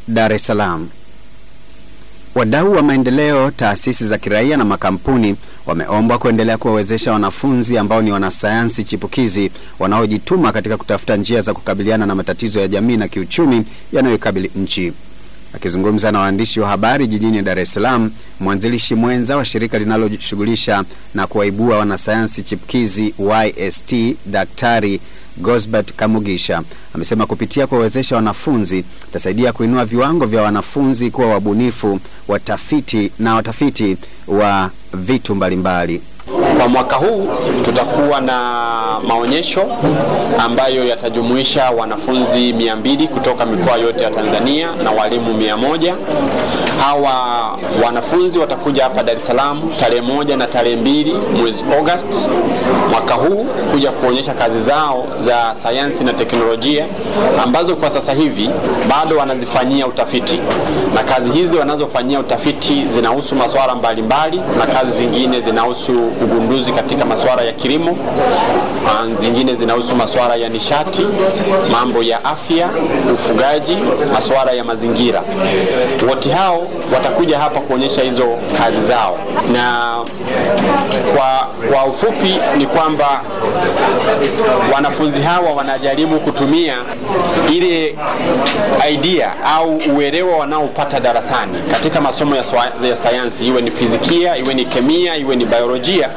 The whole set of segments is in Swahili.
Dar es Salaam. Wadau wa maendeleo, taasisi za kiraia na makampuni wameombwa kuendelea kuwawezesha wanafunzi ambao ni wanasayansi chipukizi wanaojituma katika kutafuta njia za kukabiliana na matatizo ya jamii na kiuchumi yanayoikabili nchi. Akizungumza na waandishi wa habari jijini Dar es Salaam, mwanzilishi mwenza wa shirika linaloshughulisha na kuwaibua wanasayansi chipukizi YST, Daktari Gosbert Kamugisha amesema kupitia kuwawezesha wanafunzi itasaidia kuinua viwango vya wanafunzi kuwa wabunifu, watafiti na watafiti wa vitu mbalimbali. Kwa mwaka huu tutakuwa na maonyesho ambayo yatajumuisha wanafunzi mia mbili kutoka mikoa yote ya Tanzania na walimu mia moja. Hawa wanafunzi watakuja hapa Dar es Salaam tarehe moja na tarehe mbili mwezi Agosti mwaka huu kuja kuonyesha kazi zao za sayansi na teknolojia ambazo kwa sasa hivi bado wanazifanyia utafiti, na kazi hizi wanazofanyia utafiti zinahusu masuala mbalimbali, na kazi zingine zinahusu ugunduzi katika masuala ya kilimo, zingine zinahusu masuala ya nishati, mambo ya afya, ufugaji, masuala ya mazingira. Wote hao watakuja hapa kuonyesha hizo kazi zao, na kwa, kwa ufupi ni kwamba wanafunzi hawa wanajaribu kutumia ile idea au uelewa wanaopata darasani katika masomo ya, ya sayansi, iwe ni fizikia, iwe ni kemia, iwe ni biolojia.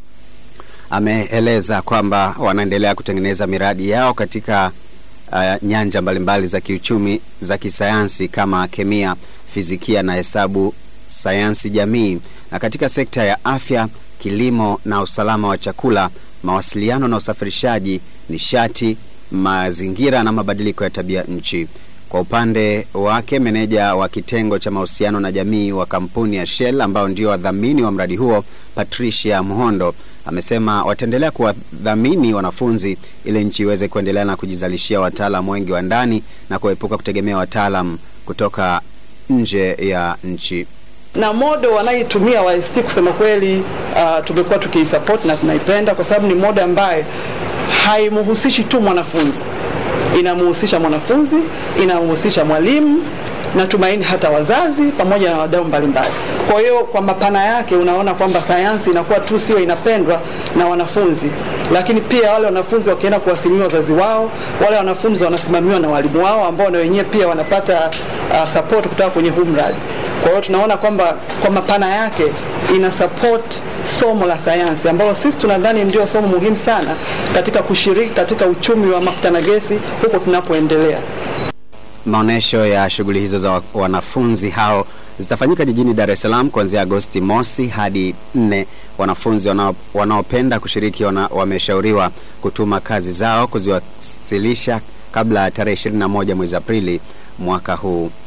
Ameeleza kwamba wanaendelea kutengeneza miradi yao katika uh, nyanja mbalimbali za kiuchumi za kisayansi kama kemia, fizikia na hesabu, sayansi jamii, na katika sekta ya afya, kilimo na usalama wa chakula, mawasiliano na usafirishaji, nishati, mazingira na mabadiliko ya tabia nchi. Kwa upande wake, meneja wa kitengo cha mahusiano na jamii wa kampuni ya Shell ambao ndio wadhamini wa mradi huo, Patricia Mhondo amesema wataendelea kuwadhamini wanafunzi ili nchi iweze kuendelea na kujizalishia wataalamu wengi wa ndani na kuepuka kutegemea wataalam kutoka nje ya nchi na modo wanaitumia YST kusema kweli, uh, tumekuwa tukiisupport na tunaipenda kwa sababu ni modo ambaye haimhusishi tu mwanafunzi, inamhusisha mwanafunzi, inamhusisha mwalimu na tumaini hata wazazi pamoja na wadau mbalimbali. Kwa hiyo kwa mapana yake unaona kwamba sayansi inakuwa tu sio inapendwa na wanafunzi, lakini pia wale wanafunzi wakienda kuwasimamia wazazi wao, wale wanafunzi wanasimamiwa na walimu wao ambao na wenyewe pia wanapata uh, support kutoka kwenye huu mradi. Kwa hiyo tunaona kwamba kwa mapana yake ina support somo la sayansi ambalo sisi tunadhani ndio somo muhimu sana katika kushiriki katika uchumi wa mafuta na gesi huko tunapoendelea. Maonyesho ya shughuli hizo za wanafunzi hao zitafanyika jijini Dar es Salaam kuanzia Agosti mosi hadi nne. Wanafunzi wanaopenda kushiriki wana, wameshauriwa kutuma kazi zao kuziwasilisha kabla ya tarehe 21 mwezi Aprili mwaka huu.